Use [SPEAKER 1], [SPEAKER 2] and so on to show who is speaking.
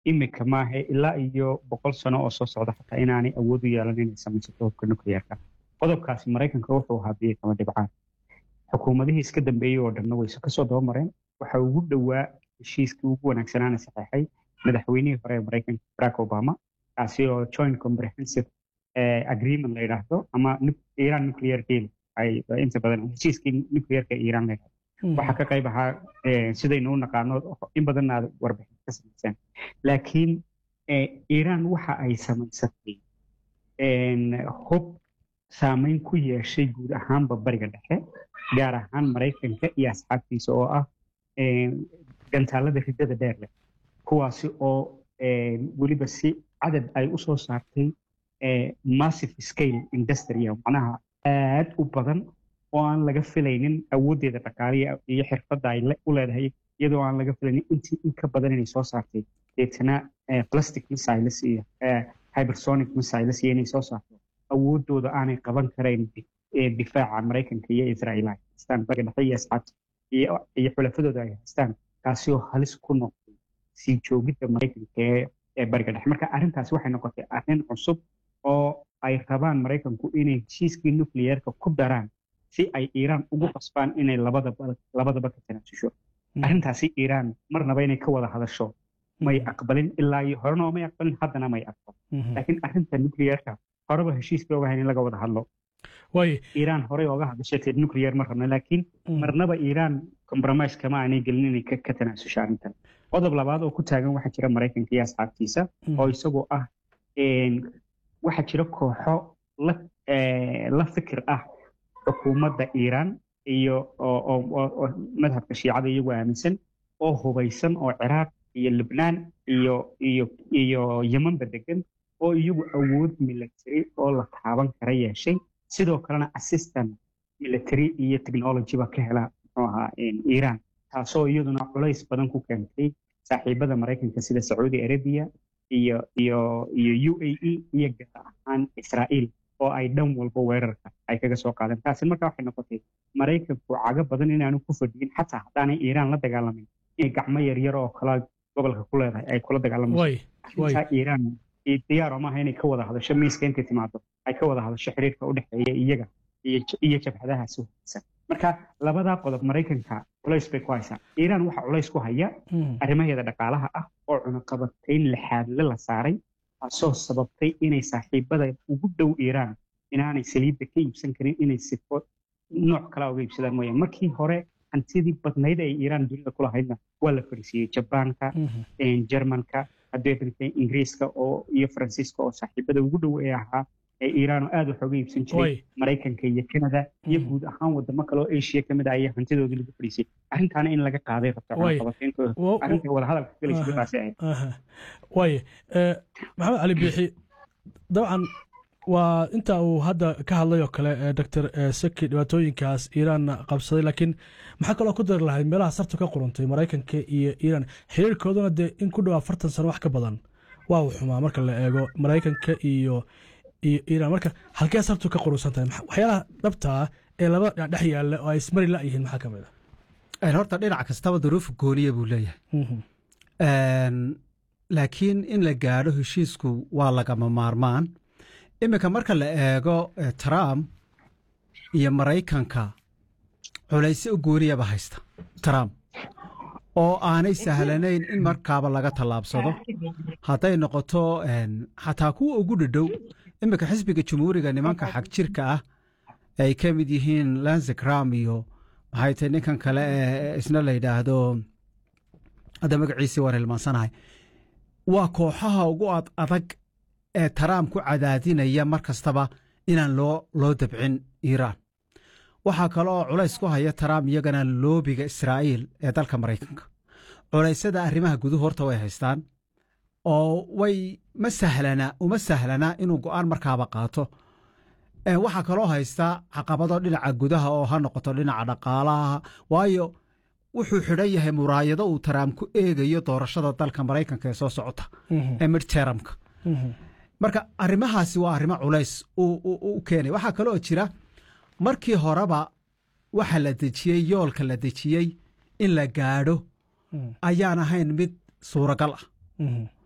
[SPEAKER 1] imika maahe ilaa iyo boqol sano oo soo socda xataa inaanay awood u yeelan inay samaysato hubka nuclearka qodobkaasi maraykanka wuxuu ahaa biyo kama dhibcaan xukuumadihii iska dambeeyey oo dhanna wayse kasoo dabamareen waxa ugu dhowaa heshiiskii ugu wanaagsanaana saxeexay madaxweynihii hore ee maraykanka barack obama kaasi oo joint comprehensive agreement la yidhaahdo ama iran nuclear deal ay inta badan heshiiskii nuclearka iran la yidhahdo waxaa ka qayb ahaa sidaynu u naqaano in badanna aad warbixin ka samaysaan laakiin iran waxa ay samaysatay hub saameyn ku yeeshay guud ahaanba bariga dhexe gaar ahaan maraykanka iyo asxaabtiisa oo ah gantaalada riddada dheer leh kuwaasi oo weliba si cadad ay u soo saartay massive scale industria macnaha aad u badan oo aan laga filaynin awooddeeda dhaqaaliya iyo xirfadda ay u leedahay iyadoo aan laga filaynin intii in ka badan inay soo saartay deetana plastic missiles iyo hypersonic missiles iyo inay soo saarto awooddooda aanay qaban karayn difaaca maraykanka iyo israa'iil ay haystaan bariga dhexe iyo asxaabta iyo xulafadooda ay haystaan kaasi oo halis ku noqday sii joogidda maraykanka ee bariga dhexe marka arrintaasi waxay noqotay arrin cusub oo ay rabaan maraykanku inay heshiiskii nuclearka ku daraan si ay iiraan ugu qasbaan inay labadaba ka tanaasusho arrintaasi iiraan marnaba inay ka wada hadasho may aqbalin ilaa iyo horena oo may aqbalin haddana may aqbalin laakiin arrinta nuclearka horeba heshiiska ogahayn in laga wada hadlo iiraan horey ooga hadashatay nuclear ma rabna laakiin marnaba iiraan compromise kama aanay gelin inay ka tanaasusho arrintan qodob labaad oo ku taagan waxaa jira maraykanka iyo asxaabtiisa oo isagoo ah waxaa jira kooxo la fikir ah xukuumadda iiraan iyo oo madhabka shiicada iyagu aaminsan oo hubaysan oo ciraaq iyo libnaan iyo iyo iyo yemanba degan oo iyagu awood military oo la taaban kara yeeshay sidoo kalena assistant military iyo technologyba ka hela muxuu ahaa iiraan taasoo iyaduna culays badan ku keentay saaxiibada maraykanka sida sacuudi arabia iyo iyo iyo u a e iyo gaar ahaan israa'iil oo ay dhan walba weerarka ay kaga soo qaadeen taasi marka waxay noqotay maraykanku cago badan inaanu ku fadhiyin xataa haddaanay iiraan la dagaalamin inay gacmo yaryar oo kala gobolka ku leedahay ay kula dagaalamayso iiraan diyaaro maaha inay ka wada hadasho miiska intay timaado ay ka wada hadasho xiriirka u dhexeeya iyaga iyo jabhadahaasi wanaagsan marka labadaa qodob maraykanka culays bay ku haysaa iiraan waxaa culays ku haya arrimaheeda dhaqaalaha ah oo cunaqabatayn lixaadle la saaray taasoo sababtay inay saaxiibada ugu dhow iiraan inaanay saliidda ka iibsan karin inay sifo nooc kala uga iibsadaan mooyaan markii hore hantidii badnayd ay iiraan dunida ku lahaydna waa la fadhiisiiyey jabaanka jermanka haddii ingiriiska oo iyo faransiiska oo saaxiibada ugu dhow ee ahaa ee iiraan oo aad wax uga iibsan jiray maraykanka iyo canada iyo guud ahaan wadamo kale oo asia kamid ah ayaa hantidoodii lagu fadhiisay arrintaana in laga qaaday rabta arrinta wadahadalka galaysa sidaasi ahayd
[SPEAKER 2] waaye maxamed cali biixi dabcan waa inta uu hadda ka hadlay oo kale doctor seki dhibaatooyinkaas iiraanna qabsaday laakiin maxaa kaloo ku dari lahayd meelaha sartu ka quruntay maraykanka iyo iiraan xiriirkooduna dee in ku dhow afartan sano wax ka badan waa uu xumaa marka la eego maraykanka iyo iyo iiraan marka halkee sartu ka qurunsan tahay waxyaalaha dhabtaa ee laba dhinac dhex yaalla oo ay ismari la'yihiin maxaa ka mid
[SPEAKER 3] ah horta dhinac kastaba duruuf gooniya buu leeyahay laakiin in la gaadho heshiisku waa lagama maarmaan iminka marka la eego trump iyo maraykanka culaysyo u gooniyaba haysta trump oo aanay sahlanayn in markaaba laga tallaabsado hadday noqoto xataa kuwa ugu dhadhow iminka xisbiga jumhuuriga nimanka xag jirka ah ay ka mid yihiin lanzikram iyo maxay tahay ninkan kale ee isna la yidhaahdo hadda magaciisii waan hilmaansanahay waa kooxaha ugu adag ee trump ku cadaadinaya mar kastaba inaan loo loo dabcin iiraan waxaa kale oo culays ku haya trump iyagana loobiga israa'iil ee dalka maraykanka culaysyada arrimaha guduhu horta way haystaan oo way ma sahlana uma sahlana inuu go'aan markaaba qaato waxaa kaloo haysta caqabado dhinaca gudaha oo ha noqoto dhinaca dhaqaalaha waayo wuxuu xidhan yahay muraayado uu trump ku eegayo doorashada dalka maraykanka ee soo socota ee midteramka marka arrimahaasi waa arrimo culays u keenay waxaa kaloo jira markii horeba waxa la dejiyey yoolka la dejiyey in la gaadho ayaan ahayn mid suuragal ah